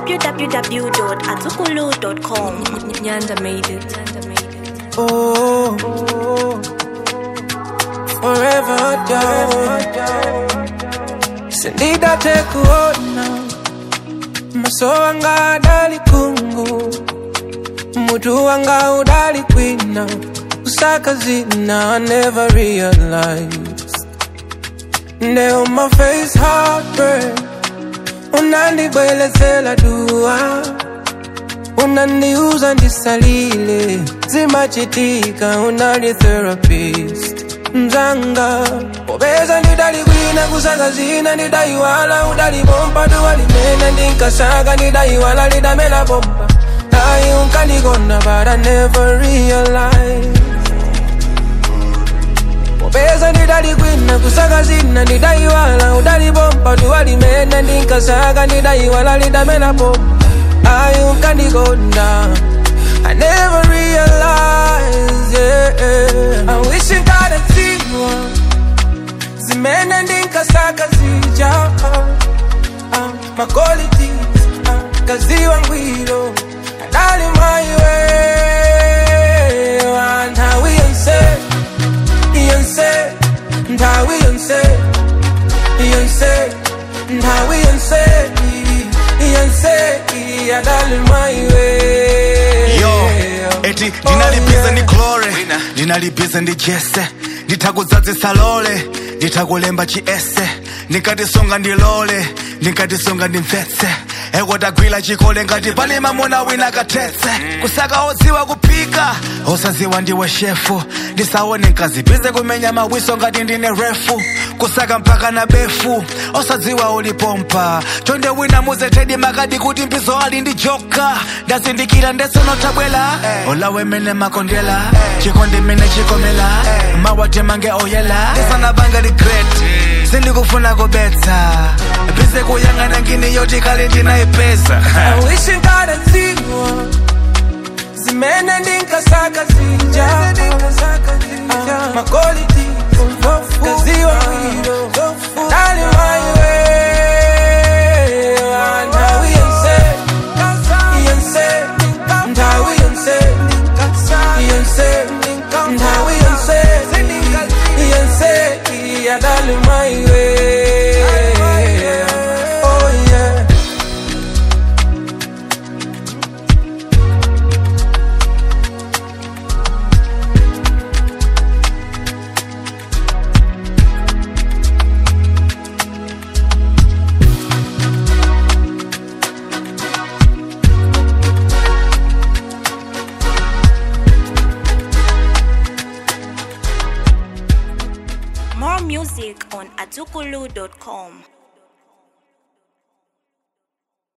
www.azukulu.com. Nyanda made it. Nyanda made it. Oh, forever down. Sindida tekuona maso wanga adali kungu mutu wanga udali kwina kusaka zina I never realized Now my face heartburn unandibwelezela dua unaniuza ndisalile zimachitika unali therapist mzanga popeza ndidalikwina kusaka zina ndidaiwala udalibomba duwalimena ndinkasaka ndidaiwala lidamela bomba ayi unkandigona but I never realize popeza ndidalikwina kusaka zina ndidaiwala udalibomba duwalimena ndinkasaka ndidaiwala lidamela bomba ayi unkandigona I never realized, yeah. I wish you got a zero. Zimene ndinkasaka zija. Uh, uh, my qualities, uh, kaziwa ngwiro. Adali my way. And how we unse, Beyonce, and how we unse, Beyonce, and how we unse, Beyonce, adali my way. yo eti ndinalibize ndi glore ndinalibize ndi jese nditakudzadzisa lole nditakulemba chiese ndikatisunga ndilole ndikatisunga ndimvetse ekotagwira chikole ngati pali mamuna wina kathetse kusaka odziwa kuphika osadziwa ndiwe shefu ndisaone nkazibize kumenya mawiso ngati ndine refu kusaka mpaka na befu osadziwa ulipompa chonde wina muzetedi makadi kuti mbizo ali ndi joka ndazindikira ndesonotabwela olawe mene makondela chikondi mene chikomela mawate mange oyela ndisanabanga regret sindikufuna kubetsa bize kuyang'ana ngini yoti kale ndinayipeza I wish you got a zero. Zimene ndinkasaka zija. Ah, My quality, kaziwa ngwiro. Dali my way. And how we unse, Beyonce, and how we unse, Beyonce, and how we unse, Beyonce, yeah, dali my way. Oh yeah. More music on azukulu.com.